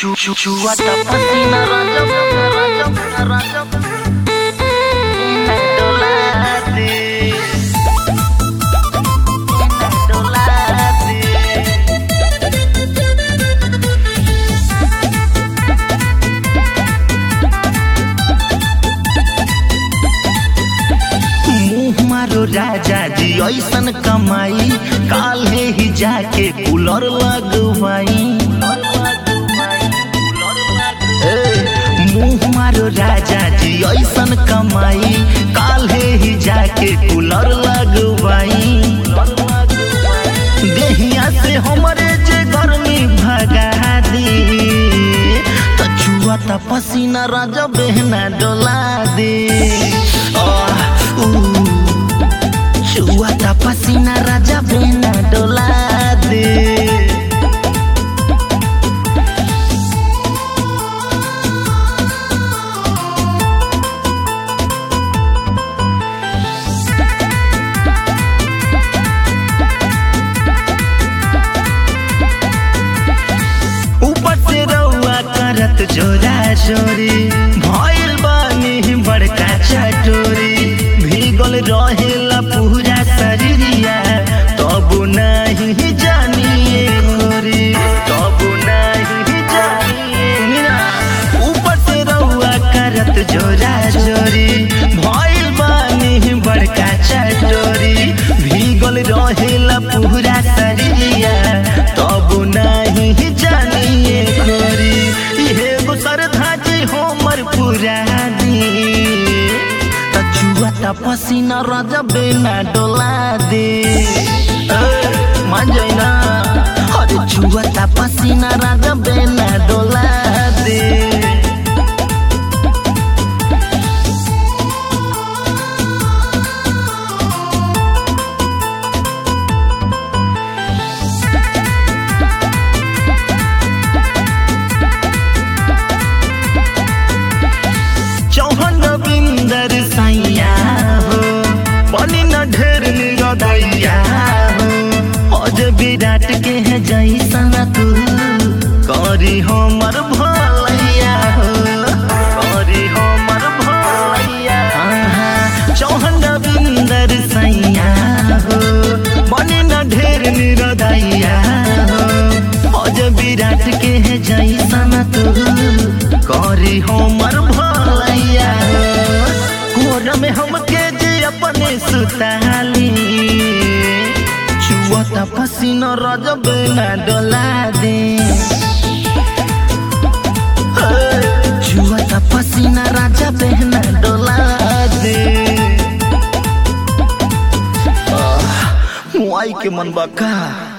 Chu chu chuata pasina rajab rajab rajab Inadolati Inadolati मुँह मारो राजा जी ऐसन कमाई काल्हे ही जाके कूलर लगवाई ए, मुँह मारो राजा जी ऐसन कमाई काल्हे ही जाके कूलर लगवाई देहिया से हमरे जे गर्मी भगा दी तो छुआ ता पसीना राजा बहना डोला दे आह, ऊ। छुआ ता पसीना राजा बहना डोला दे ऊपर से रउआ करत जोरा जोरी भइल बानी बड़का चटोरी भीगल रहेला पूरा शरीरिया तब नहीं जानिए गोरी तब नहीं जानिए ऊपर से रउआ करत जोरा जोरी भइल बानी बड़का चटोरी भीगल रहेला पूरा शरीरिया तब नहीं जानिए गोरी इहे गो श्रद्धा जी हमर पुरानी छुआ ता पसीना राजा बेना डोला दे ए, मान जाइना अरे छुआ ता पसीना राजा बेना डोला दे चौहन बिंदर सैया हो बनी न ढेर निगदैया हो अज विराट के है जैसन तू करी हमर भलैया हो करी हमर भलैया चौहन बिंदर सैया हो बनी न ढेर निगदैया हो अज विराट के है जैसन तू करी हमर भलैया कोर में हमके जे अपने सुताली छुअत पसीना रजब ना डोला दे छुअत पसीना राजा बहना डोला दे मुआई के मन बका